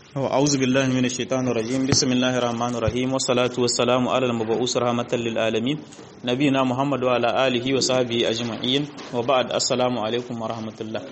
أعوذ بالله من الشيطان الرجيم بسم الله الرحمن الرحيم والصلاة والسلام على المبعوث رحمة للعالمين نبينا محمد وعلى آله وصحبه أجمعين وبعد السلام عليكم ورحمة الله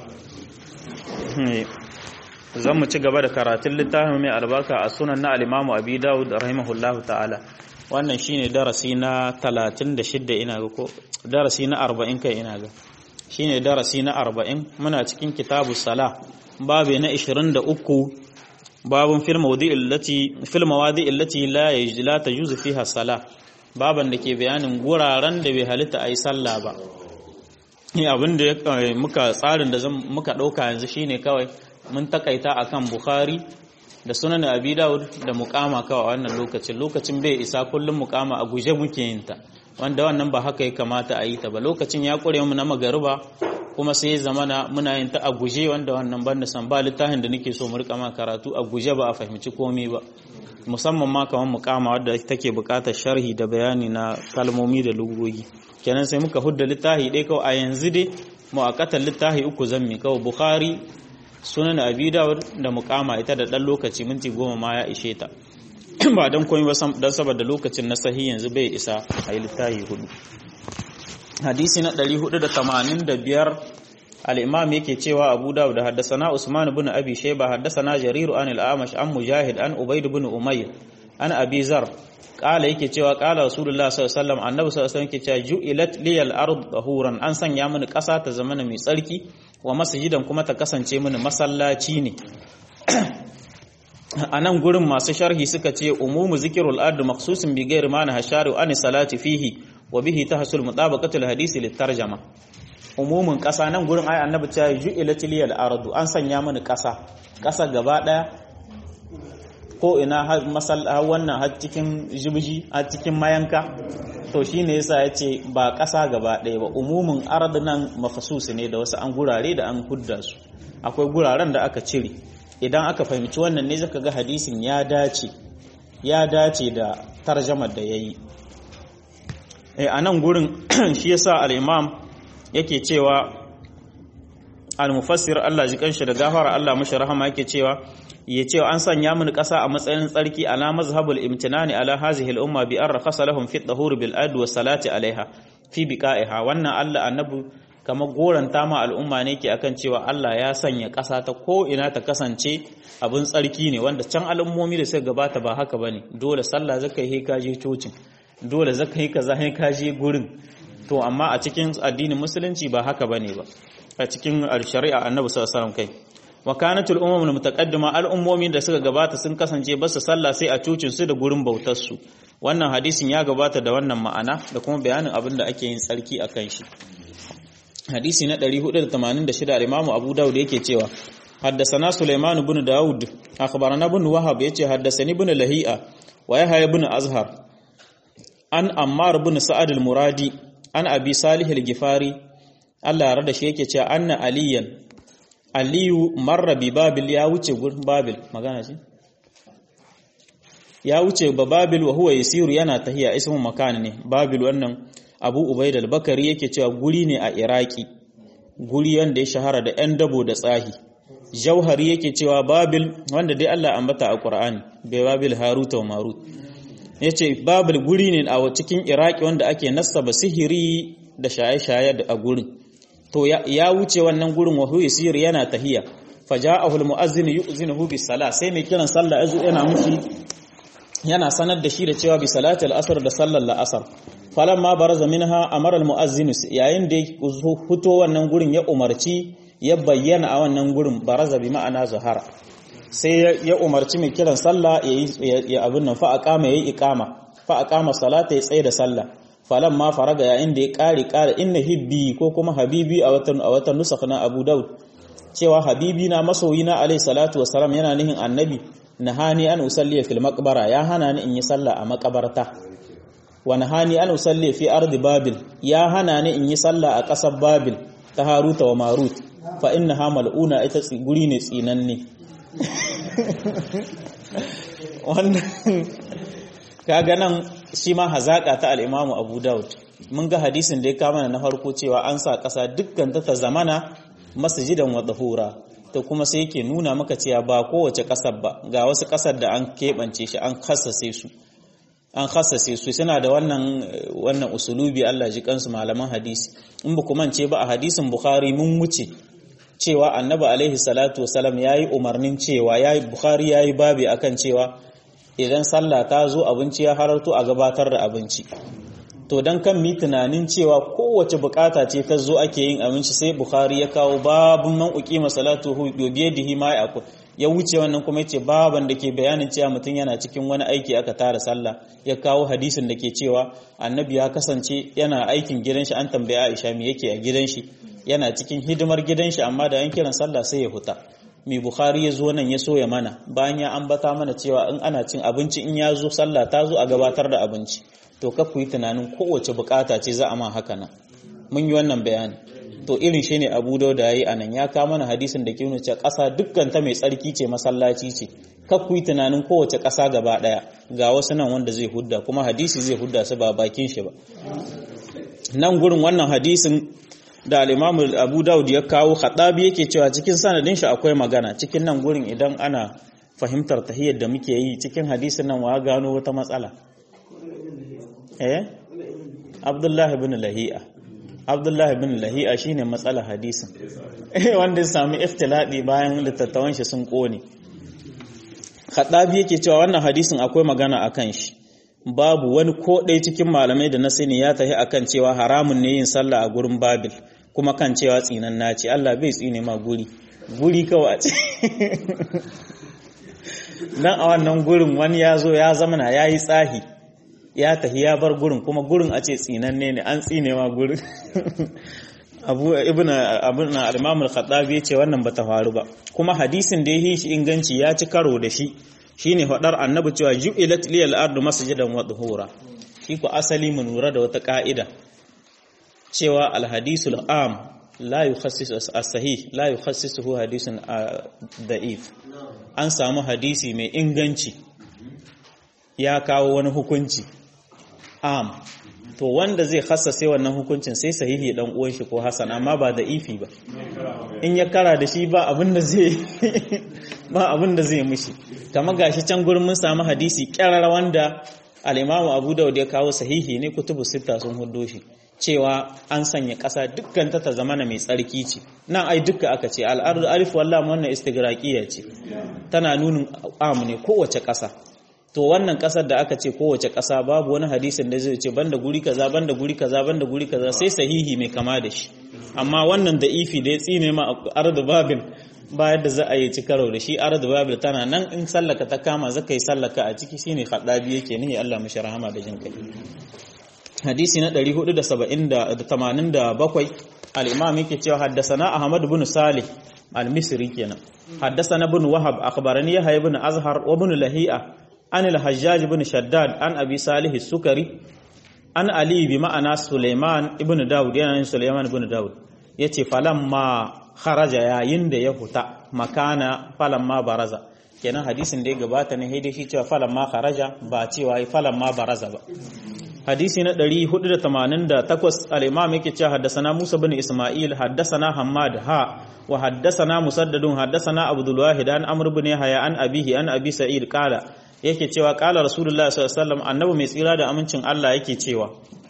zan mu ci gaba da karatun littafin mai albarka a sunan na alimamu abi dawud rahimahullahu ta'ala wannan shine darasi na 36 ina ga ko darasi na 40 kai ina ga shine darasi na 40 muna cikin kitabu sala babu na 23 babun fil mawdi'i allati fil mawadi'i allati la la tajuzu fiha sala baban da ke bayanin guraren da bai halitta ayi sallah ba ni abin da muka tsarin da muka dauka yanzu shine kawai mun takaita akan Bukhari da sunan Abi Dawud da muqama kawai wannan lokacin lokacin bai isa kullum muqama a guje muke yin ta wanda wannan ba haka ya kamata a yi ta ba lokacin ya kure mu na magariba kuma sai zamana muna yin ta a guje wanda wannan banda san ba littafin da nake so mu rika ma karatu a guje ba a fahimci komai ba musamman ma kamar muqama wadda take buƙatar sharhi da bayani na kalmomi da lugogi kenan sai muka hudda littafi dai kawai a yanzu dai mu'akkatan littafi uku zan mi kawai Bukhari sunan abi dawud da mukama ita da dan lokaci minti goma ma ya ishe ta ba dan komai ba dan saboda lokacin na sahi yanzu bai isa a yi littafi hudu hadisi na 485 al-imam yake cewa abu dawud da haddasana usman ibn abi shayba haddasana jarir an al-amash an mujahid an ubayd ibn umayr an abi zar kala yake cewa kala rasulullah sallallahu alaihi wasallam annabi sallallahu alaihi wasallam yake cewa ju'ilat liyal ard tahuran an sanya mini kasa ta zamana mai tsarki wa masjidan kuma ta kasance mini masallaci ne a nan gurin masu sharhi suka ce umumu zikirul ard maqsusun bi ghairi ma hashari an salati fihi wa bihi tahsul mutabaqatul hadisi litarjama umumin kasa nan gurin ayi annabi ta ju'ilat liyal ard an sanya mini kasa kasa gaba daya ko ina har masalla wannan har cikin jibji har cikin mayanka to shine yasa yace ba ƙasa gaba ɗaya ba umumin ard nan makhsusi ne da wasu an gurare da an hudda su akwai guraren da aka cire idan aka fahimci wannan ne zaka ga hadisin ya dace ya dace da tarjamar da yayi eh anan gurin shi yasa al-imam yake cewa al-mufassir Allah ji kanshi da gafara Allah mashi rahama yake cewa ya ce an sanya mini ƙasa a matsayin tsarki ala mazhabul imtinani ala hazihi al-umma bi an rakhasa lahum fi tahur bil ad wa salati alaiha fi biqa'iha wannan Allah annabi kamar goranta ma al'umma ne ke akan cewa Allah ya sanya ƙasa ta ko ina ta kasance abin tsarki ne wanda can al'ummomi da suka gabata ba haka bane dole sallah zaka yi ka je cocin dole zaka yi kaza sai ka je gurin to amma a cikin addinin musulunci ba haka bane ba a cikin shari'a annabi sallallahu alaihi wasallam kai wa kanatul umamul mutaqaddima al'ummomi da suka gabata sun kasance basu sallah sai a cocin su da gurin bautar su wannan hadisin ya gabata da wannan ma'ana da kuma bayanin abin da ake yin tsarki akan shi hadisi na 486 al-Imam Abu Dawud yake cewa حدثنا سليمان بن داود أخبرنا بن وهب يتي حدثني بن لهيئة ويحيى بن أزهر عن أمار بن سعد المرادي عن أبي صالح الجفاري الله يرضى شيء يتي أن عليا Aliyu marra bi Babil ya wuce gurin Babil magana ce ya wuce ba Babil wa huwa yasiru yana tahiya ismu makan ne Babil wannan Abu Ubaid al-Bakari yake cewa guri ne a Iraki guri wanda ya shahara da ƴan dabo da tsahi Jauhari yake cewa Babil wanda dai Allah ambata a Qur'ani bai Babil Haruta wa Marut yace Babil guri ne a cikin Iraki wanda ake nassaba sihiri da shaye-shaye a gurin to ya wuce wannan gurin wa huwa yasir yana tahiya faja'ahu almu'azzin yu'zinuhu bis sala sai mai kiran sallah azu yana mushi yana sanar da shi da cewa bi salati al-asr da sallar al-asr falamma baraza minha amara almu'azzin yayin da fito wannan gurin ya umarci ya bayyana a wannan gurin baraza bi ma'ana zahara sai ya umarci mai kiran sallah ya abin nan fa aqama yayi iqama fa aqama salata ya tsaye da sallah falan ma faraga yayin da ya kare kare inna hibbi ko kuma habibi a watan a watan nusakh na Abu Daud cewa habibi na masoyi na alayhi salatu wassalam yana nihin annabi nahani an usalli fil maqbara ya hana ni in yi sallah a makabarta wa nahani an usalli fi ardi babil ya hana ni in yi sallah a kasar babil ta haruta wa marut fa innaha mal'una ita guri ne tsinanne wannan kaga nan shi ma hazaƙa ta al'imamu abu daud mun ga hadisin da ya kama na farko cewa an sa ƙasa dukkan ta ta zamana masjidan wa tahura to kuma sai yake nuna maka cewa ba kowace ƙasar ba ga wasu ƙasar da an keɓance shi an kasase su an khasase su suna da wannan wannan usulubi Allah ji kansu malaman hadisi in ba ku mance ba a hadisin Bukhari mun wuce cewa Annabi alaihi salatu wasalam yayi umarnin cewa yayi Bukhari yayi babi akan cewa idan sallah ta zo abinci ya hararto a gabatar da abinci to dan kan mi tunanin cewa kowace bukata ce ta zo ake yin abinci sai Bukhari ya kawo babun man uqima salatuhu bi yadihi ma yakul ya wuce wannan kuma yace baban da ke bayanin cewa mutum yana cikin wani aiki aka tara sallah ya kawo hadisin da ke cewa annabi ya kasance yana aikin gidan shi an tambaya Aisha me yake a gidan shi yana cikin hidimar gidan shi amma da an kiran sallah sai ya huta mai bukhari ya zo nan ya soya mana bayan ya ambata mana cewa in ana cin abinci in ya zo sallah ta zo a gabatar da abinci to ka ku yi tunanin kowace bukata ce za a ma haka nan mun yi wannan bayani to irin shi ne abu da yayi anan ya kawo mana hadisin da ke nuna cewa ƙasa dukkan ta mai tsarki ce masallaci ce kar ku yi tunanin kowace ƙasa gaba ɗaya ga wasu nan wanda zai hudda kuma hadisi zai hudda su ba bakin shi ba nan gurin wannan hadisin da al-Imam Abu Dawud ya kawo Khadabi yake cewa cikin sanadin shi akwai magana cikin nan gurin idan ana fahimtar tahiyyar da muke yi cikin hadisin nan wa gano wata matsala eh Abdullah ibn Lahi'a Abdullahi bin Lahi'a shine matsalar hadisin wanda ya sami iftiladi bayan littattafan shi sun kone Khadabi yake cewa wannan hadisin akwai magana akan shi babu wani ko ɗaya cikin malamai da na sani ya tafi akan cewa haramun ne yin sallah a gurin Babil kuma kan cewa tsinan naci Allah bai tsine ma guri guri kawai a ce dan a wannan gurin wani ya zo ya zamana yayi tsahi ya tafi ya bar gurin kuma gurin a ce tsinanne ne an tsine ma gurin abu ibn abun al-imam al-khattabi yace wannan bata faru ba kuma hadisin da yake shi inganci ya ci karo da shi shine fadar annabi cewa ju'ilat liyal ardu masjidan wa dhuhura shi ko asali mu lura da wata ka'ida cewa al-hadisul am la yukhassisu as-sahih la yukhassisuhu hadisun da'if an samu hadisi mai inganci ya kawo wani hukunci am to wanda zai hassase wannan hukuncin sai sahihi dan uwan shi ko hasan amma ba da ifi ba in ya kara da shi ba abin da zai ba abin da zai mishi kamar gashi can gurin mun samu hadisi kyarar wanda al-Imam Abu Dawud ya kawo sahihi ne kutubu sita sun huddo shi cewa an sanya ƙasa dukkan ta ta zamana mai tsarki ce nan ai dukka aka ce al-ardu alif wallahi wannan istigraqiya ce tana nunin am ne kowace ƙasa to wannan kasar da aka ce kowace kasa babu wani hadisin da zai ce banda guri kaza banda guri kaza banda guri kaza sai sahihi mai kama da shi amma wannan da ifi da ya tsine ma ardu babil bayan da za a yi ci karo da shi ardu babil tana nan in sallaka ta kama zaka yi sallaka a ciki shine khadabi yake nihi Allah mishi rahama da jin kai hadisi na 487 al-imam yake cewa haddathana ahmad ibn salih al-misri kenan haddathana ibn wahab akhbarani yahya ibn azhar wa ibn lahi'a عن الحجاج بن شداد عن أبي صالح السكري عن علي بمعنى سليمان ابن داود يعني سليمان ابن داود yace falamma kharaja yayin da ya huta makana falamma baraza kenan hadisin da ya gabata ne haidai shi cewa falamma kharaja ba cewa falamma baraza ba hadisi na 488 al-imam yake cewa haddathana Musa bin Isma'il haddathana Hammad ha wa haddathana Musaddadun haddathana Abdul Wahid an Amr ibn Yahya an abihi an Abi Sa'id qala yake cewa qala Rasulullah sallallahu alaihi wasallam annabi mai tsira da amincin Allah yake cewa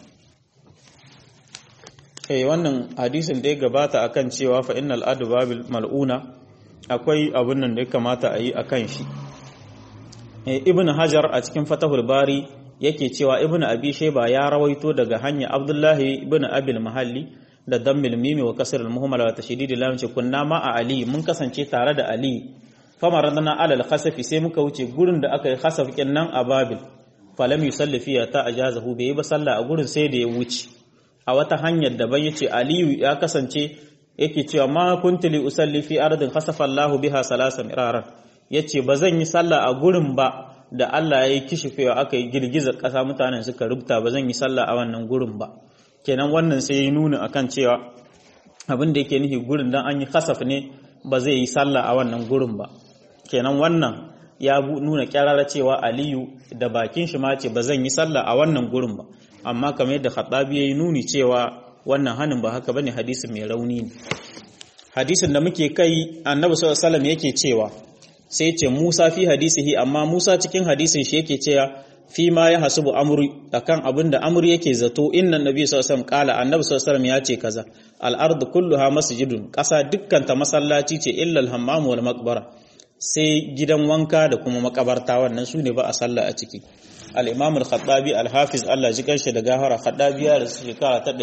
eh wannan hadisin da ya gabata akan cewa fa innal adba bil mal'una akwai abun nan da ya kamata a yi akan shi ibn Hajar a cikin Fatahul Bari yake cewa ibnu abi shayba ya rawaito daga hanya abdullahi ibnu abil mahalli da dammil mimi wa kasr al muhammala wa tashdid lam ce kunna ma a ali mun kasance tare da ali famaradna ala al khasafi sai muka wuce gurin da aka yi khasaf nan a babil falam yusalli fiya ta ajazahu bai yi ba sallah a gurin sai da ya wuce a wata hanyar daban yace aliyu ya kasance yake cewa ma kuntu li usalli fi ardin khasafa Allahu biha salasa miraran yace ba zan yi sallah a gurin ba da Allah ya yi kishifewa aka yi girgizar ƙasa mutanen suka rubuta ba zan yi sallah a wannan gurin ba kenan wannan sai ya nuna akan cewa abin da yake nufi gurin dan an yi kasaf ne ba zai yi sallah a wannan gurin ba kenan wannan ya nuna kyarara cewa aliyu da bakin shi ma ce ba zan yi sallah a wannan gurin ba amma kamar yadda khattabi ya yi nuni cewa wannan hanin ba haka bane hadisi mai rauni ne hadisin da muke kai annabi sallallahu alaihi wasallam yake cewa sai ce Musa fi hadisihi amma Musa cikin hadisin shi yake cewa fi ma ya hasubu amri akan abin da amri yake zato inna nabi sallallahu alaihi wasallam kala annabi sallallahu alaihi wasallam ya ce kaza al ardu kulluha masjidun kasa dukkan ta masallaci ce illa al hammam wal maqbara sai gidan wanka da kuma makabarta wannan su ne ba a sallah a ciki al imam al khattabi al hafiz Allah ji kanshi da gahara khattabi ya rasu shekara ta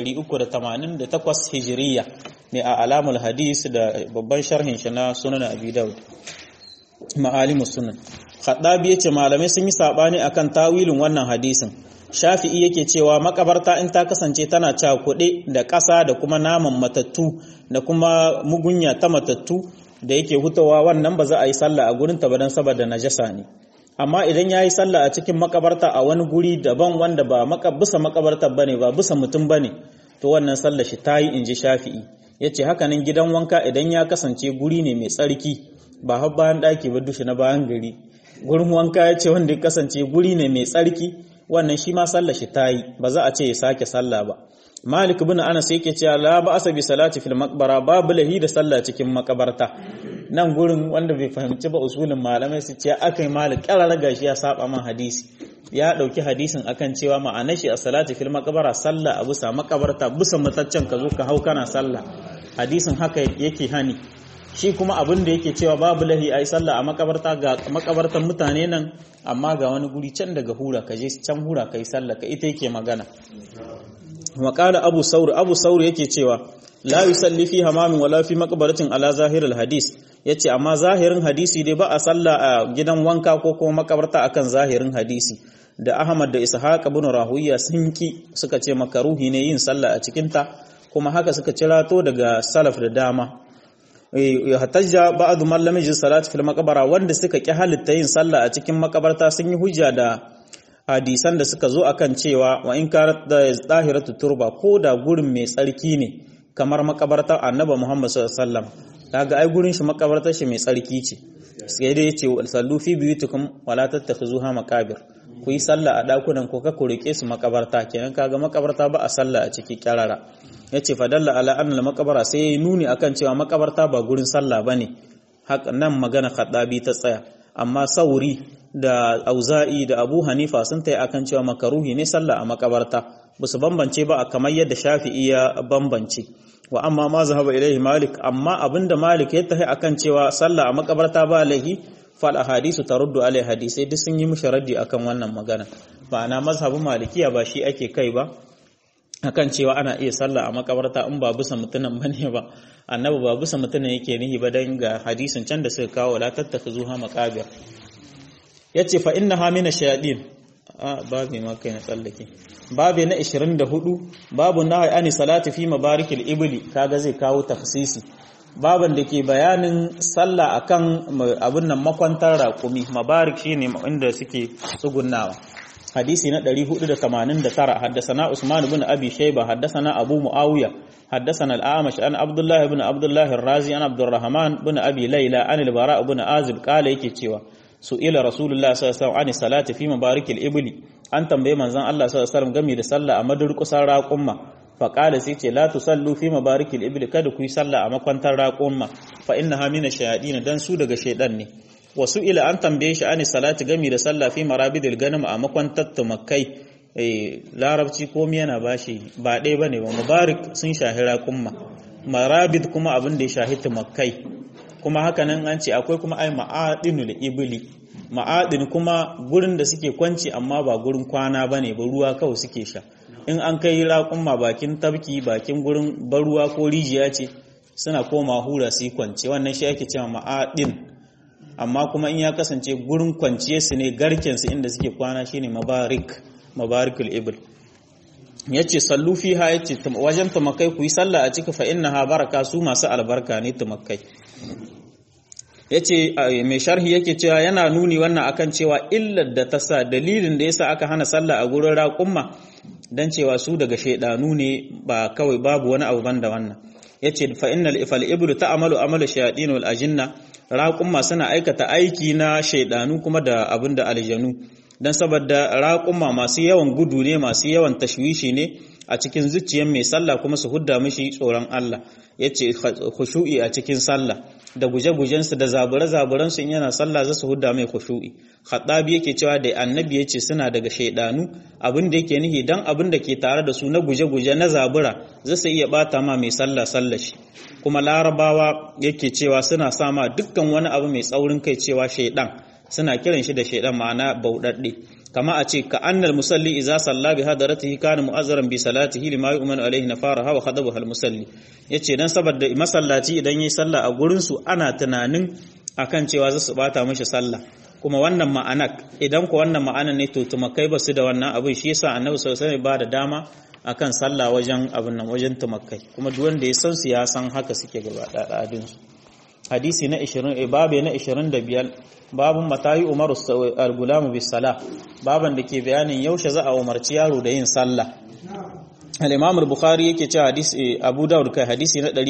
388 hijriya ne a alamul hadis da babban sharhin shi na sunan abi daud ma'alimus sunan Khaddabi yace malamai sun yi sabani akan tawilin wannan hadisin Shafi'i yake cewa makabarta in ta kasance tana cakuɗe da ƙasa da kuma naman matattu da kuma mugunya ta matattu da yake hutawa wannan ba za a yi sallah a gurin ta ba dan saboda najasa ne amma idan ya yi sallah a cikin makabarta a wani guri daban wanda ba bisa makabartar bane ba bisa mutum bane to wannan sallah shi ta yi inji Shafi'i yace haka nan gidan wanka idan ya kasance guri ne mai tsarki ba har bayan ɗaki ba dushi na bayan gari gurin wanka ya ce wanda ya kasance guri ne mai tsarki wannan shi ma sallah shi ta yi ba za a ce ya sake sallah ba malik bin anas yake cewa la ba asa bi salati fil maqbara babu lahi da sallah cikin makabarta nan gurin wanda bai fahimci ba usulin malamai su ce akai malik karara gashi ya saba man hadisi ya dauki hadisin akan cewa ma'anar shi a salati fil maqbara sallah a bisa makabarta bisa mataccen ka zo ka hau kana sallah hadisin haka yake hani shi kuma abin da yake cewa babu lahi a yi sallah a makabarta ga makabartan mutane nan amma ga wani guri can daga hura ka je can hura ka yi sallah ka ita yake magana waƙala abu sauri abu sauri yake cewa la yusalli fi hamamin wala fi makabaratin ala zahiril hadis yace amma zahirin hadisi dai ba a sallah a gidan wanka ko kuma makabarta akan zahirin hadisi da Ahmad da Ishaq ibn Rahuya sun ki suka ce makaruhi ne yin sallah a cikin ta kuma haka suka cirato daga salaf da dama hatajja ba'd man lam yajid salat fil maqbara wanda suka ki halitta yin sallah a cikin makabarta sun yi hujja da hadisan da suka zo akan cewa wa in kanat da zahiratu turba ko da gurin mai tsarki ne kamar makabarta annabi Muhammad sallallahu alaihi wasallam kaga ai gurin shi makabartar shi mai tsarki ce sai dai yace sallu fi biyutikum wala tattakhuzuha maqabir ku yi sallah a dakunan ko ka kurike su makabarta kenan kaga makabarta ba a sallah a ciki kyarara ya ce fadalla ala annal makabara sai ya yi nuni akan cewa makabarta ba gurin sallah ba ne nan magana khaddabi ta tsaya amma sauri da auza'i da abu hanifa sun ta yi akan cewa makaruhi ne sallah a makabarta ba su bambance ba a kamar yadda shafi'i ya bambance wa amma ma zahaba ilaihi malik amma abinda malik ya tahi akan cewa sallah a makabarta ba laihi fal ahadisu taruddu alai hadisai duk sun yi mishi raddi akan wannan magana ma'ana mazhabin malikiya ba shi ake kai ba akan cewa ana iya sallah a makabarta in ba bisa mutunan bane ba annabi ba bisa mutunan yake nihi ba dan ga hadisin can da suka kawo la tattakhuzuha maqabir yace fa innaha min ash-shayatin a babu ma kai na tsallake babu na 24 babu nahi ani salati fi mabarikil ibli kaga zai kawo tafsisi baban da ke bayanin sallah akan abin nan makwantar raƙumi mabarik shine inda suke tsugunnawa hadisi na 489 haddasana Usman ibn Abi Shayba haddasana Abu Muawiya haddasana al-Amash an Abdullah ibn Abdullah ar-Razi an Abdurrahman ibn Abi Layla an al-Bara ibn Azib kala yake cewa su'ila Rasulullah sallallahu alaihi wasallam salati fi mabarikil ibli an tambaye manzon Allah sallallahu alaihi wasallam game da sallah a madurkusan raqumma fa qala sai ce la tusallu fi mabarikil ibli kada ku yi sallah a makwantar raqumma fa innaha min ash-shayatin dan su daga shaydan ne wasu ila an tambaye shi ani salati gami da sallah fi marabidil ganim a makwantar tumakai larabci komi yana bashi ba ɗaya bane ba mubarak sun shahi raƙumma marabid kuma abin da ya shahi tumakai kuma haka nan an ce akwai kuma ai ma'adinul ibli ma'adin kuma gurin da suke kwanci amma ba gurin kwana bane ba ruwa kawai suke sha in an kai raƙumma bakin tabki bakin gurin baruwa ko rijiya ce suna koma hura su yi kwance wannan shi ake cewa ma'adin amma kuma in ya kasance gurin kwanciye su ne garken su inda suke kwana shine mabarik mabarikul ibl yace sallu fiha yace wajen tumakai ku yi sallah a ciki fa innaha baraka su masu albarka ne tumakai yace mai sharhi yake cewa yana nuni wannan akan cewa illar da ta sa dalilin da yasa aka hana sallah a gurin raƙumma dan cewa su daga shaidanu ne ba kawai babu wani abu banda wannan yace fa innal ifal iblu ta'malu amalu shayatin wal ajinna raƙumma suna aikata aiki na shaidanu kuma da abin da aljanu don saboda raƙumma masu yawan gudu ne masu yawan tashwishi ne a cikin zuciyar mai sallah kuma su hudda mishi tsoron Allah yace khushu'i a cikin sallah da guje-gujen su da zabure-zaburen su in yana sallah za su hudda mai khushu'i Khattabi yake cewa da annabi yace suna daga shaidanu abin da yake nihi dan abin da ke tare da su na guje-guje na zabura za su iya bata ma mai sallah sallah shi kuma larabawa yake cewa suna sama dukkan wani abu mai tsaurin kai cewa shaidan suna kiran shi da shaidan ma'ana bauɗaɗɗe kama a ce ka annal musalli idza salla bi hadaratihi kana mu'azzaran bi salatihi lima yu'minu alayhi nafaraha wa khadabu al musalli yace dan saboda masallaci idan yayi sallah a gurin su ana tunanin akan cewa za su bata mishi sallah kuma wannan ma'anak idan ko wannan ma'anan ne to tumakai ba su da wannan abin shi yasa annabi sallallahu alaihi wasallam ba da dama akan sallah wajen abin nan wajen tumakai kuma duk wanda ya san su ya san haka suke gaba ɗaɗin su hadisi na 20 babe na 25 babun matayi umaru al-gulamu bis sala baban da ke bayanin yaushe za a umarci yaro da yin sallah al-imam al-bukhari yake cewa hadisi abu daud kai hadisi na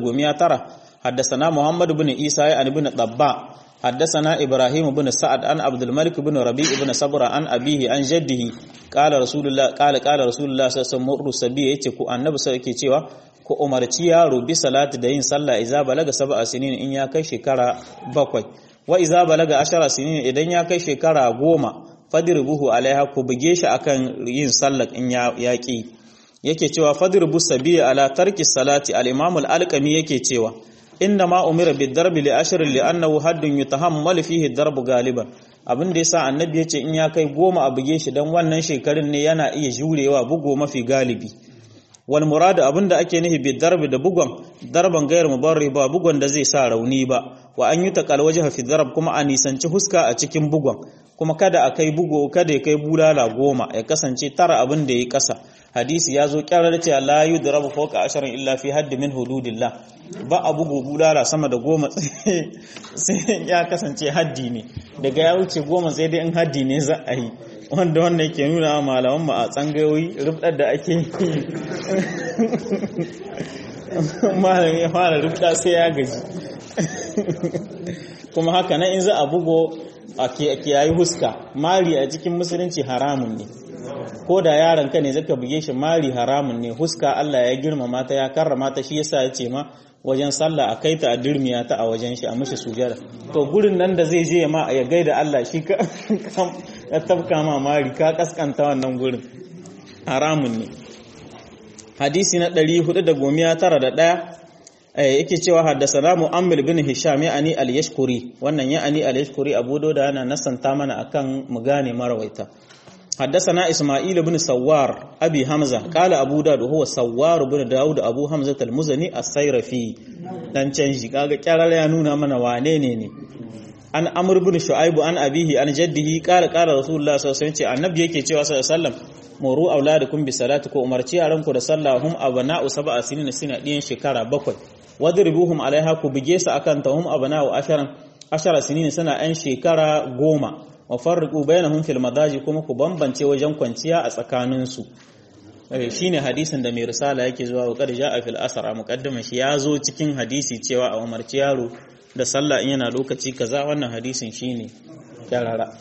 419 حدثنا محمد بن عيسى عن ابن طباء حدثنا إبراهيم بن سعد عن عبد الملك بن ربيع بن صبر عن أبيه عن جده قال رسول الله قال قال رسول الله صلى الله عليه وسلم مر سبي yace ku annabi sai yake cewa ku umarci yaro bi salati da yin sallah idza balaga sab'a sinin in ya kai shekara bakwai wa idza balaga ashara sinin idan ya kai shekara goma fadribuhu alaiha ku buge shi akan yin sallah in ya yaki yake cewa fadribu sabi ala tarki salati al-imam al-alqami yake cewa inna ma umira bid darbi li ashrin li annahu haddun yutahammal fihi darb galiban abin da yasa annabi yace in ya kai goma a buge shi dan wannan shekarun ne yana iya jurewa bugo mafi galibi wal murad abinda ake nufi bid darbi da bugon darban gairu mubarri ba bugon da zai sa rauni ba wa an yuta kal wajha fi darb kuma a nisanci huska a cikin bugon kuma kada a kai bugo kada ya kai bulala goma ya kasance tara abin da ya kasa hadisi ya zo kyarar cewa la yudrabu fawqa asharin illa fi haddi min hududillah ba a bugu bulala sama da goma sai ya kasance haddi ne daga ya wuce goma sai dai in haddi ne za a yi wanda wannan yake nuna malaman mu a tsangayoyi rubdar da ake yi malam ya fara rubda sai ya gaji kuma haka nan in za a bugo a kiyayi huska mari a cikin musulunci haramun ne ko da yaron ka ne zaka buge shi mari haramun ne huska Allah ya girmama ta ya karrama ta shi yasa ya ce ma wajen sallah a kai ta a dirmiya ta a wajen shi a mishi sujada to gurin nan da zai je ma ya gaida Allah shi ka ya tabka ma mari ka kaskanta wannan gurin haramun ne hadisi na 491 yake cewa haddasana mu'ammil bin hisham ya'ani al-yashkuri wannan ya'ani al-yashkuri abu da yana nasanta mana akan mu gane marawaita حدثنا إسماعيل بن سوار أبي حمزة قال أبو داود هو سوار بن داود أبو حمزة المزني السيرفي dan canji kaga kyarar ya nuna mana wane ne ne an amr bin shu'aib an abihi an jaddihi qala qala rasulullah sallallahu alaihi wasallam annabi yake cewa sallallahu alaihi wasallam muru auladakum bi salati ko umarci yaranku da sallah hum abana'u sab'a sinin sina diyan shekara bakwai wadribuhum alaiha ku bige su akan tahum abana'u asharan ashara sinin suna an shekara goma wa farriqu bainahum fil madaji kuma ku bambance wajen kwanciya a tsakanin su shine hadisin da mai risala yake zuwa wa qad ja'a fil asr a muqaddama shi ya zo cikin hadisi cewa a umarci yaro da sallah in yana lokaci kaza wannan hadisin shine yarara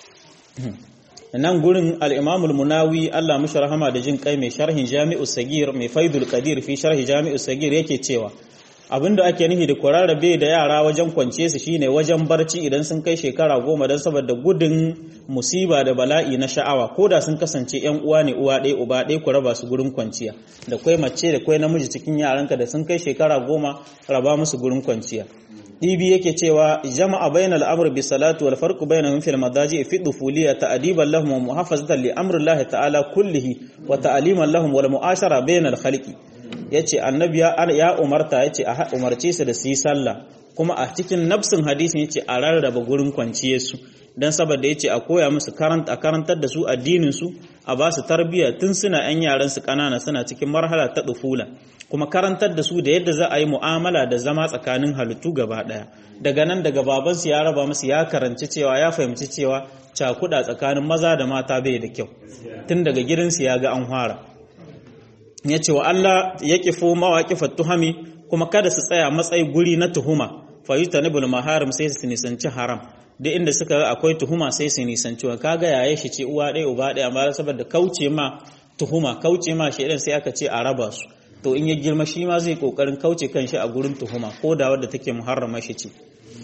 nan gurin al-Imam al-Munawi Allah mishi rahama da jin kai mai sharhin Jami'u Sagir mai Faidul Qadir fi sharhi Jami'u Sagir yake cewa abinda ake nufi da kwararrabe da yara wajen kwance su shine wajen barci idan sun kai shekara goma don saboda gudun musiba da bala'i na sha'awa ko da sun kasance yan uwa ne uwa ɗaya uba ɗaya ku raba su gurin kwanciya da kwai mace da kwai namiji cikin yaranka da sun kai shekara goma raba musu gurin kwanciya Ibi yake cewa jama'a bainal amr bi salatu wal farqu bainahum fil madaji fi dufuliyya ta'diban lahum wa muhafazatan li amri Allah ta'ala kullihi wa ta'liman lahum wal mu'ashara bainal khalqi yace annabi ya umarta yace a umarce su da su yi sallah kuma a cikin nafsin hadisin yace a rarraba gurin kwanciyar su dan saboda yace a koya musu karanta a karantar da su addinin su a ba su tarbiyya tun suna yan yaran su kanana suna cikin marhala ta dufula kuma karantar da su da yadda za a yi mu'amala da zama tsakanin halittu gaba daya daga nan daga babansu ya raba musu ya karanci cewa ya fahimci cewa cakuda tsakanin maza da mata bai da kyau tun daga gidansu ya ga an fara ya ce wa Allah ya kifo mawaƙifar tuhami kuma kada su tsaya matsayi guri na tuhuma fayuta nibul maharim sai su nisanci haram duk inda suka ga akwai tuhuma sai su nisanci wa kaga yaye shi ce uwa ɗaya uba ɗaya amma saboda kauce ma tuhuma kauce ma shaidan sai aka ce a raba su to in ya girma shi ma zai kokarin kauce kanshi a gurin tuhuma ko da wadda take muharrama shi ce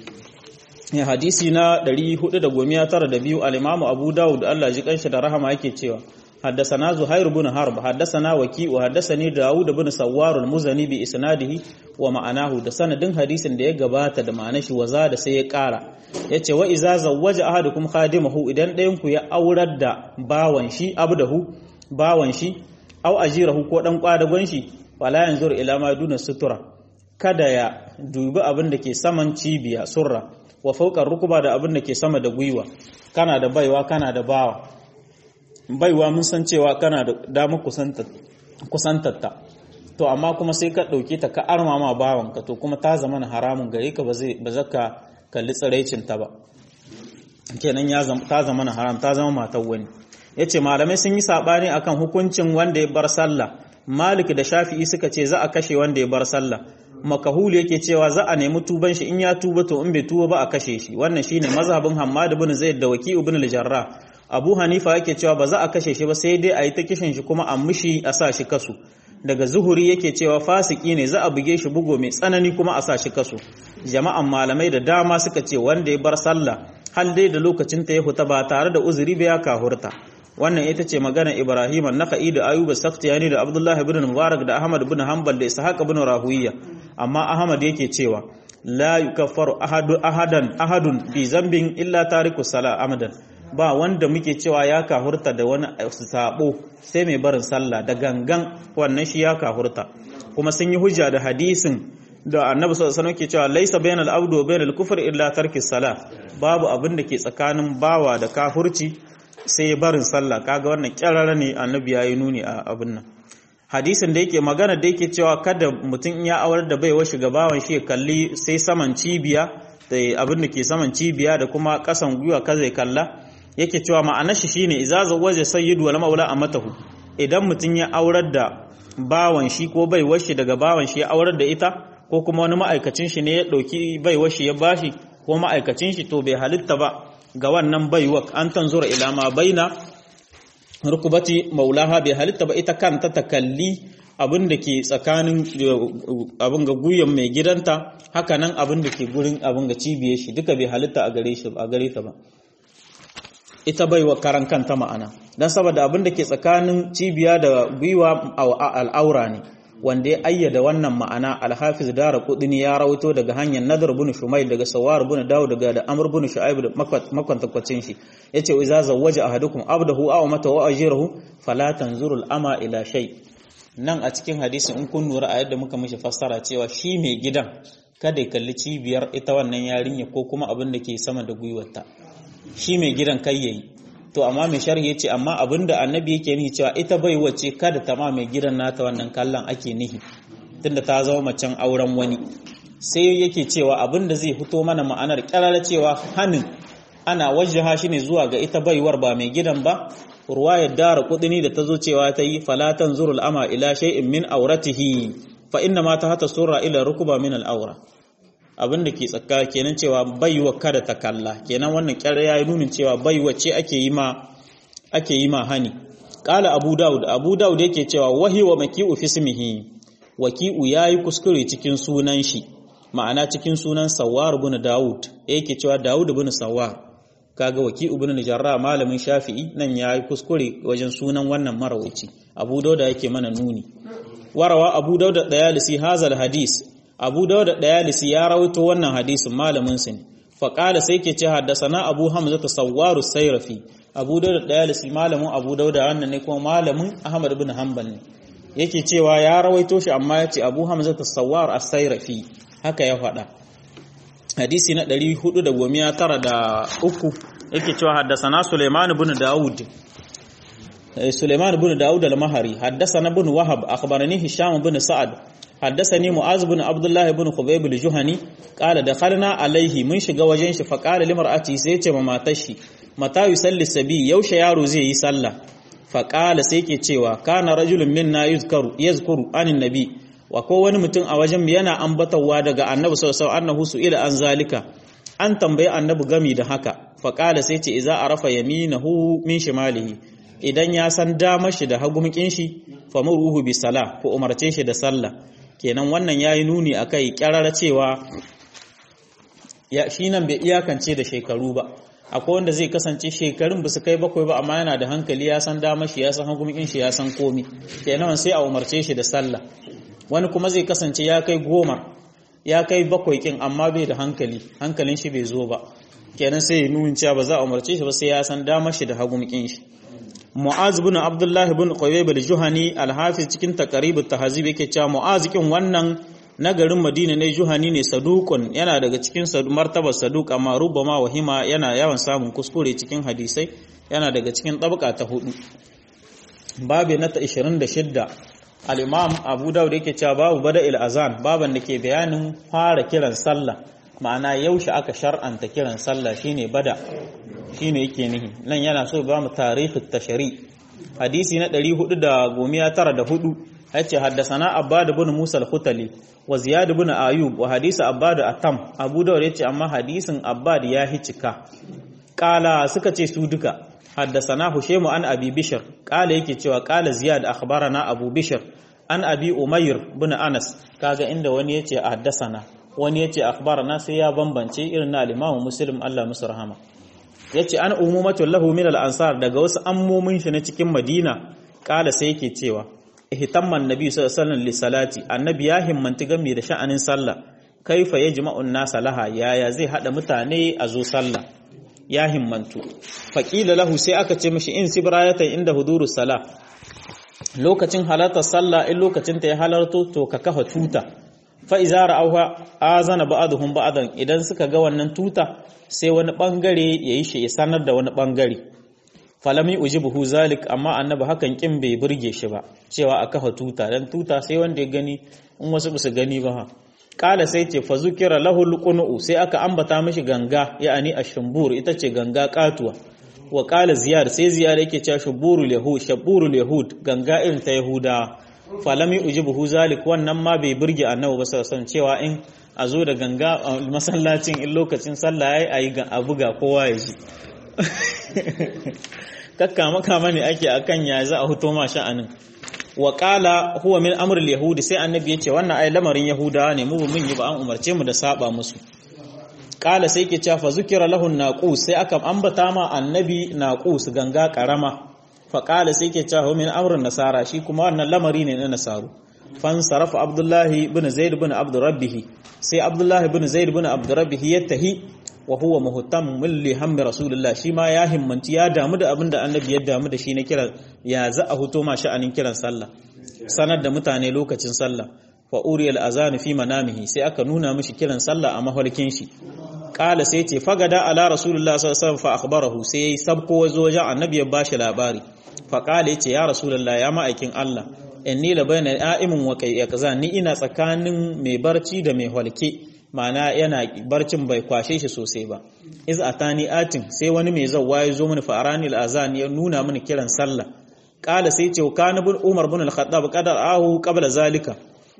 ya hadisi na 492 al-Imam Abu Dawud Allah ji kanshi da rahama yake cewa حدثنا زهير بن حرب حدثنا وكيء وحدثني داود بن سوار المزني بإسناده ومعناه da sanadin hadisin da ya gabata da ma'anar shi waza da sai ya ƙara yace wa iza zawwaja ahadukum khadimahu idan ɗayan ku ya aurar da bawan shi abdahu bawan shi aw ajirahu ko dan kwadagon shi wala yanzur ila ma duna sutura kada ya dubi abin da ke saman cibiya surra wa fawqa rukuba da abin da ke sama da gwiwa kana da baiwa kana da bawa baiwa mun san cewa kana da damar kusantatta to amma kuma sai ka ɗauke ta ka arma ma bawanka to kuma ta zama haramun gare ka ba za ka kalli tsiraicinta ba kenan ta zama na haram ta zama matar wani ya ce malamai sun yi saɓani akan hukuncin wanda ya bar sallah malik da shafi'i suka ce za a kashe wanda ya bar sallah makahulu yake cewa za a nemi tuban shi in ya tuba to in bai tuba ba a kashe shi wannan shine mazhabin hammad ibn zaid da waki ibn al-jarrah abu hanifa yake cewa ba za a kashe shi ba sai dai a yi ta kishin shi kuma a mushi a sa shi kasu daga zuhuri yake cewa fasiki ne za a buge shi bugo mai tsanani kuma a sa shi kasu jama'an malamai da dama suka ce wanda ya bar sallah hal dai da lokacin ta ya huta ba tare da uzuri ba ya kahurta wannan ita ce magana ibrahim an-nakhai da ayuba sakhtiyani da abdullahi ibn mubarak da ahmad ibn hanbal da ishaq ibn rahuwiya amma ahmad yake cewa la yukaffaru ahadu ahadan ahadun bi zambin illa tariku sala amadan ba wanda muke cewa ya kahurta da wani sabo sai mai barin sallah da gangan wannan shi ya kahurta kuma sun yi hujja da hadisin da annabi sallallahu alaihi wasallam ke cewa laysa bainal abdu wa bainal kufri illa tarki salah babu abin da ke tsakanin bawa da kahurci sai barin sallah kaga wannan kyarara ne annabi yayi nuni a abin nan hadisin da yake magana da yake cewa kada mutum ya aurar da baiwa bawan shi ya kalli sai saman cibiya da abin da ke saman cibiya da kuma kasan gwiwa kaza ya kalla yake cewa ma'anar shi shine idza zawaja sayyidu wal maula amatahu idan mutum ya aurar da bawan shi ko baiwar shi daga bawan shi ya aurar da ita ko kuma wani ma'aikacin shi ne ya dauki baiwar shi ya bashi ko ma'aikacin shi to bai halitta ba ga wannan baiwar an tanzura ila ma baina rukubati maulaha bai halitta ba ita kanta ta kalli abin da ke tsakanin abin ga guyan mai gidanta haka nan abin da ke gurin abin ga cibiyar shi duka bai halitta a gare shi a gare ta ba ita bai wa karan kanta ma'ana don saboda abin da ke tsakanin cibiya da gwiwa al'aura ne wanda ya ayyada wannan ma'ana alhafiz dara kudini ya rawaito daga hanyar nadar bin shumail daga sawar bin dawo daga da amr bin shu'aib da makwantakwacin shi yace wa iza zawwaja ahadukum abdahu aw mata wa ajirahu fala tanzuru ama ila shay nan a cikin hadisi in kun lura a yadda muka mishi fassara cewa shi mai gidan kada ya kalli cibiyar ita wannan yarinya ko kuma abin da ke sama da gwiwarta shi mai gidan kai yayi to amma mai sharhi yace amma abinda annabi yake nihi cewa ita bai wace kada ta ma mai gidan nata wannan kallon ake nihi tunda ta zama macen auren wani sai yake cewa abinda zai fito mana ma'anar kirara cewa hanin ana wajjaha shi ne zuwa ga ita baiwar ba mai gidan ba ruwayar dara kudini da ta zo cewa ta yi falatan zurul ama ila shay'in min auratihi fa inna ma ta hata surra ila rukuba min al-aura abin da ke tsaka kenan cewa baiwa kada ta kalla kenan wannan kyar ya yi nunin cewa baiwa ce ake yi ma ake yi ma hani qala abu daud abu daud yake cewa wahi wa maki'u fi ismihi waki'u yayi kuskure cikin sunan shi ma'ana cikin sunan sawar ibn daud yake cewa daud ibn sawar kaga waki'u ibn jarrah malamin shafi'i nan yayi kuskure wajen sunan wannan marawaci abu daud yake mana nuni warawa abu daud dayalisi hazal hadis abu dauda dayalisi ya rawaito wannan hadisin malamin sa ne fa qala sai ke ce haddasana abu hamza tasawwaru sayrafi abu dauda dayalisi malamin abu dauda wannan ne kuma malamin ahmad ibn hanbal ne yake cewa ya rawaito shi amma yace abu hamza tasawwar as-sayrafi haka ya faɗa hadisi na 493 yake cewa haddasana suleiman ibn daud سليمان بن داود المهري حدثنا بن وهب أخبرني هشام بن سعد حدثني معاذ بن عبد الله بن خبيب الجهني قال دخلنا عليه من shiga wajen shi faqala limar'ati sai ce ma matar shi mata yusalli sabi yaushe yaro zai yi sallah faqala sai ke cewa kana rajulun minna yuzkaru yazkuru anin nabi wa ko wani mutum a wajen yana ambatawa daga annabi sallallahu alaihi wasallam annahu su'ila an zalika an tambayi annabi gami da haka faqala sai ce idza arafa yaminahu min shimalihi idan ya san damar shi da hagumkin shi famuruhu bi sala ko umarce shi da sallah kenan wannan yayi nuni akai kyarara cewa ya shi nan bai iyakance da shekaru ba akwai wanda zai kasance shekarun ba su kai bakwai ba amma yana da hankali ya san damar shi ya san hagumkin shi ya san komi kenan sai a umarce shi da sallah wani kuma zai kasance ya kai goma ya kai bakwai kin amma bai da hankali hankalin shi bai zo ba kenan sai ya nuna cewa ba za a umarce shi ba sai ya san damar shi da hagumkin shi Mu'az bin Abdullah bin Qubayb al-Juhani al-Hafiz cikin taqrib at-tahzib yake cewa Mu'az kin wannan na garin Madina ne Juhani ne saduqun yana daga cikin martabar saduq amma rubama wahima yana yawan samun kuskure cikin hadisai yana daga cikin tabaka ta hudu babu na ta 26 al-Imam Abu Dawud yake cewa babu bada'il azan baban da ke bayanin fara kiran sallah ma'ana yaushe aka shar'anta kiran sallah shine bada shine yake nihi nan yana so ba mu tarihi tashari hadisi na 494 yace haddasana abbad ibn musa al-khutali wa ziyad ibn ayub wa hadisi abbad atam abu dawud yace amma hadisin abbad ya hicika kala suka ce su duka haddasana hushaymu an abi bishr kala yake cewa kala ziyad akhbarana abu bishr an abi umayr ibn anas kaga inda wani yace haddasana wani yace akhbarana sai ya bambance irin na al-imam muslim Allah musu rahama yace an umumatul lahu min al-ansar daga wasu ammomin shi na cikin Madina kala sai yake cewa ihtamman nabi sallallahu alaihi wasallam salati annabi ya himmanti game da sha'anin sallah kaifa yajma'u an-nasa laha yaya zai hada mutane a zo sallah ya himmantu faqila lahu sai aka ce mishi in sibrayatan inda hudurus salah lokacin halartar sallah in lokacin ta ya halarto to ka kafa tuta fa iza ra'awha azana ba'dhum ba'dan idan suka ga wannan tuta sai wani bangare yayi shi ya sanar da wani bangare falami ujibuhu zalik amma annabi hakan kin bai burge shi ba cewa a kafa tuta dan tuta sai wanda ya gani in wasu ba su gani ba kala sai ce fa zukira lahu alqunu sai aka ambata mishi ganga ya'ani ashambur ita ce ganga katuwa wa kala ziyar sai ziyar yake cewa shuburul yahud shaburul yahud ganga irin ta yahuda falami ujibuhu zalik wannan ma bai burge annabi ba sai cewa in a zo da ganga masallacin in lokacin sallah yayi ayi ga abu ga kowa ya ji kakkama kama ne ake akan ya za a huto ma sha'anin wa qala huwa min amr al-yahudi sai annabi yace wannan ai lamarin yahudawa ne mu mun yi ba an umarce mu da saba musu qala sai yake cewa fa zukira lahu naqus sai aka ambata ma annabi naqus ganga karama fa qala sai yake cewa min amr nasara shi kuma wannan lamari ne na nasaru fan sarafa abdullahi ibn zaid ibn abd rabbih sai abdullahi ibn zaid ibn abd rabbih yattahi wa huwa muhtammun li hammi rasulullah shi ma ya himmanci ya damu da abin da annabi ya damu da shi na kiran ya za a huto ma sha'anin kiran sallah sanar da mutane lokacin sallah fa uriyal azan fi manamihi sai aka nuna mishi kiran sallah a mahalkin shi qala sai ce fagada ala rasulullah sallallahu alaihi wasallam fa akhbarahu sai sabko wazo wajen annabi ya bashi labari fa qala yace ya rasulullah ya ma'aikin Allah inni la bayna a'imun wa kai kaza ni ina tsakanin mai barci da mai halke ma'ana yana barcin bai kwashe shi sosai ba iz atani atin sai wani mai zawwa ya zo mini fa arani al-azan ya nuna mini kiran sallah qala sai ce kana bin umar bin al-khattab qadar ahu qabla zalika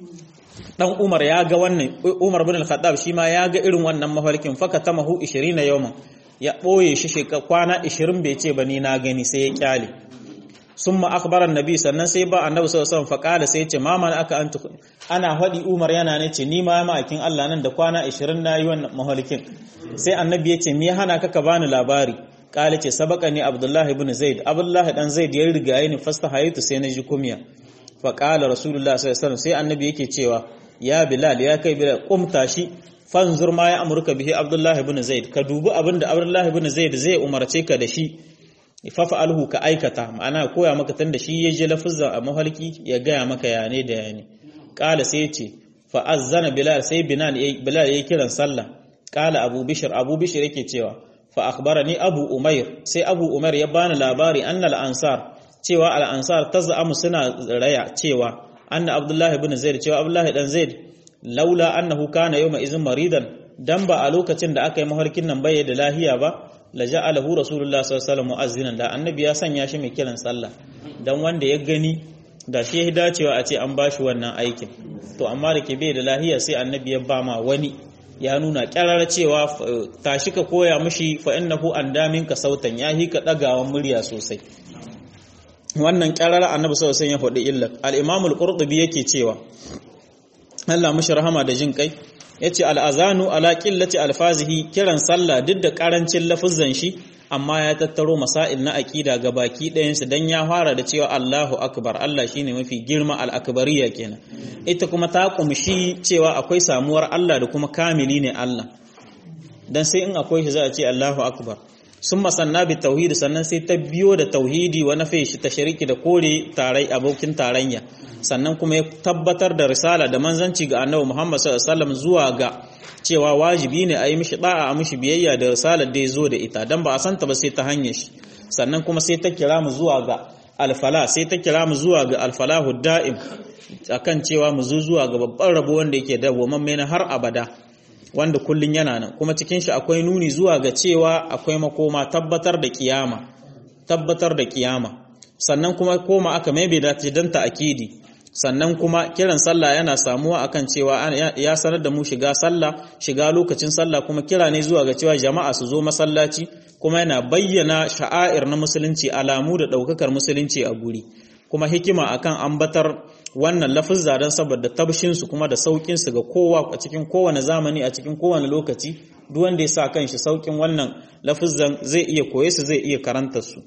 dan umar ya ga wannan umar bin al-khattab shi ma ya ga irin wannan mafarkin faka tamahu 20 yawman ya boye shi shekara kwana 20 bai ce ba ni na gani sai ya kyale summa akhbara annabi sannan sai ba annabi sallallahu alaihi wasallam faqala sai ce ma man aka antu ana hadi umar yana ne ce ni ma ma'akin Allah nan da kwana 20 nayi wannan mahalikin sai annabi ya ce me hana ka ka bani labari kala ce sabaka ni abdullahi ibn zaid abdullahi dan zaid ya riga ni fasta hayatu sai na ji kumiya faqala rasulullah sallallahu alaihi wasallam sai annabi yake cewa ya bilal ya kai bilal kumta shi fanzur ma ya amurka bihi abdullahi ibn zaid ka dubi abinda abdullahi ibn zaid zai umarce ka da shi fafa'alhu ka aikata ma'ana koya maka tun da shi ya je lafuzza a mahalki ya gaya maka ya ne da ya ne ƙala sai ce fa'azzana bilal sai bilal ya kiran sallah ƙala abu bishir abu bishir yake cewa fa ni abu umair sai abu umair ya bani labari annal ansar cewa al ansar taz'amu suna raya cewa anna abdullahi ibn zaid cewa abdullahi dan zaid laula annahu kana yawma izin maridan dan ba a lokacin da aka yi mahalkin nan bai da lahiya ba la ja'alahu rasulullah sallallahu alaihi wasallam mu'azzinan da annabi ya sanya shi mai kiran sallah dan wanda ya gani da shi ya dacewa a ce an bashi wannan aikin to amma da ke bai da lahiya sai annabi ya ba ma wani ya nuna kyarar cewa tashi ka koya mishi fa innahu an damin ka sautan ya hi ka dagawan murya sosai wannan kyarar annabi sallallahu alaihi wasallam ya faɗi illat al-imam al-qurtubi yake cewa Allah mushi rahama da jin kai yace al-azanu ala qillati alfazihi kiran sallah duk da karancin lafuzan shi amma ya tattaro masail na aqida ga baki ɗayan su dan ya fara da cewa Allahu akbar Allah shine mafi girma al-akbariyya kenan ita kuma ta kumshi cewa akwai samuwar Allah da kuma kamili ne Allah dan sai in akwai shi za a ce Allahu akbar sun masanna bi tauhidi sannan sai ta biyo da tauhidi wa nafe shi ta shariki da kore tarai abokin tarayya sannan kuma ya tabbatar da risala da manzanci ga annabi Muhammad sallallahu alaihi wasallam zuwa ga cewa wajibi ne a yi mishi da'a a mishi biyayya da risalar da ya zo da ita dan ba a santa ba sai ta hanyar shi sannan kuma sai ta kira mu zuwa ga alfala sai ta kira mu zuwa ga alfalahu da'im akan cewa mu zo zuwa ga babban rabo wanda yake da gomamme na har abada wanda kullun yana nan kuma cikin shi akwai nuni zuwa ga cewa akwai makoma tabbatar da kiyama tabbatar da kiyama sannan kuma koma aka mai da dan ta akidi sannan kuma kiran sallah yana samuwa akan cewa ya sanar da mu shiga sallah shiga lokacin sallah kuma kira ne zuwa ga cewa jama'a su zo masallaci kuma yana bayyana sha'air na musulunci alamu da daukakar musulunci a guri kuma hikima akan ambatar wannan lafizza don saboda tabshinsu kuma da saukinsu ga kowa a cikin kowane zamani a cikin kowane lokaci duk wanda ya sa kanshi saukin wannan lafizzan zai iya koye su zai iya karanta su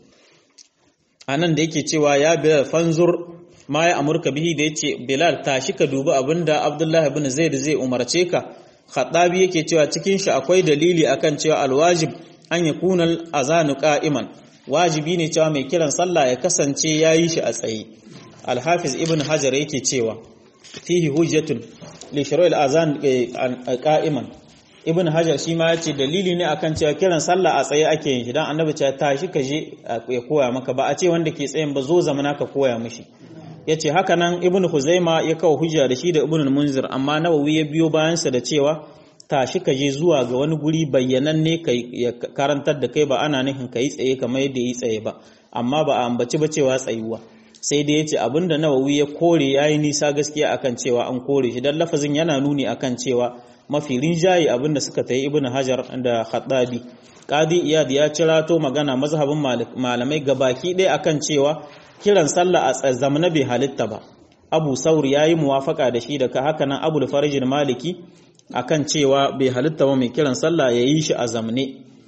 anan da yake cewa ya bilal fanzur ma ya amurka bihi da yace bilal tashi ka dubi abinda abdullahi ibn zaid zai umarce ka khadabi yake cewa cikin shi akwai dalili akan cewa alwajib an yakuna al-azanu qa'iman wajibi ne cewa mai kiran sallah ya kasance yayi shi a tsaye alhafiz ibn hajar yake cewa fihi hujjatun li shuru'il azan qa'iman ibn hajar shi ma yace dalili ne akan cewa kiran sallah a tsaye ake yin shi dan annabi ya tashi ka je ya koya maka ba a ce wanda ke tsayin ba zo zamana ka koya mishi yace haka nan ibn huzaima ya kawo hujja da shi da ibn munzir amma nawawi ya biyo bayan sa da cewa tashi ka je zuwa ga wani guri bayyananne ka karantar da kai ba ana nufin ka yi tsaye kamar yadda yi tsaye ba amma ba a ambaci ba cewa tsayuwa sai dai yace abinda nawawi ya kore yayi nisa gaskiya akan cewa an kore shi dan lafazin yana nuni akan cewa mafi rinjaye abinda suka tayi ibnu hajar da khattabi qadi iyad ya cirato magana mazhabin malamai gabaki ɗaya akan cewa kiran sallah a zamana bai halitta ba abu saur yayi muwafaka da shi daga haka nan abul farij maliki akan cewa bai halitta ba mai kiran sallah yayi shi a zamne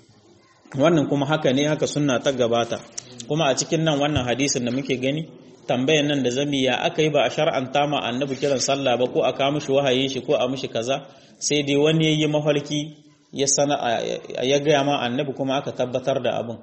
wannan kuma haka ne haka sunna ta gabata kuma a cikin nan wannan hadisin da muke gani tambayan nan da zami ya aka yi ba a shar'anta ma annabi kiran sallah ba ko a kawo mishi wahayi shi ko a mishi kaza sai dai wani yayi mafarki ya sana ya gaya ma annabi kuma aka tabbatar da abin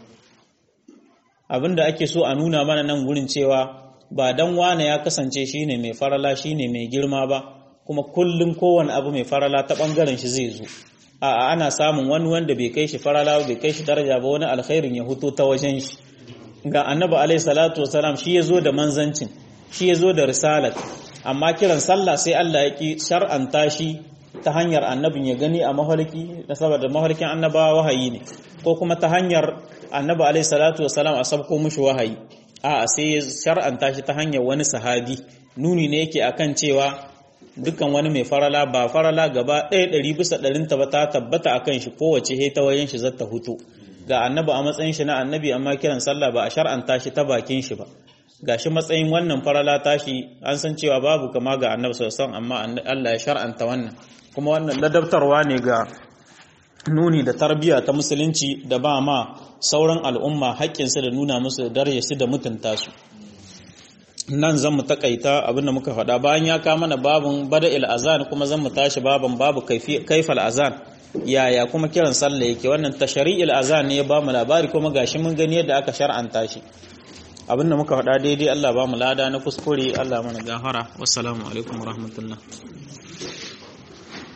abin da ake so a nuna mana nan gurin cewa ba dan wane ya kasance shine mai farala shine mai girma ba kuma kullum kowane abu mai farala ta bangaren shi zai zo a'a ana samun wani wanda bai kai shi farala bai kai shi daraja ba wani alkhairin ya huto ta wajen shi ga annabi alaihi salatu wasalam shi ya zo da manzancin shi ya zo da risalat amma kiran sallah sai Allah ya ki shar'anta shi ta hanyar annabin ya gani a mafarki da saboda mafarkin annabawa wahayi ne ko kuma ta hanyar annabi alaihi salatu wasalam a sabko mushi wahayi a sai ya shar'anta shi ta hanyar wani sahabi nuni ne yake akan cewa dukkan wani mai farala ba farala gaba ɗaya ɗari bisa ɗarinta ba ta tabbata akan shi kowace he ta wayan shi zata hutu ga annabi a matsayin shi na annabi amma kiran sallah ba a shar'anta shi ta bakin shi ba gashi matsayin wannan farala tashi an san cewa babu kama ga annabi sallallahu amma Allah ya shar'anta wannan kuma wannan ladabtarwa ne ga nuni da tarbiyya ta musulunci da ba ma sauran al'umma haƙƙinsu da nuna musu darajar su da mutunta su nan zan mu takaita abinda muka faɗa bayan ya kama mana babun bada'il azan kuma zan mu tashi baban babu kaifal azan yaya kuma kiran sallah yake wannan tashari'il azan ne ya ba mu labari kuma gashi mun gani yadda aka shar'anta shi abinda muka faɗa daidai Allah ba mu lada na kuskure Allah mana gafara wassalamu alaikum warahmatullahi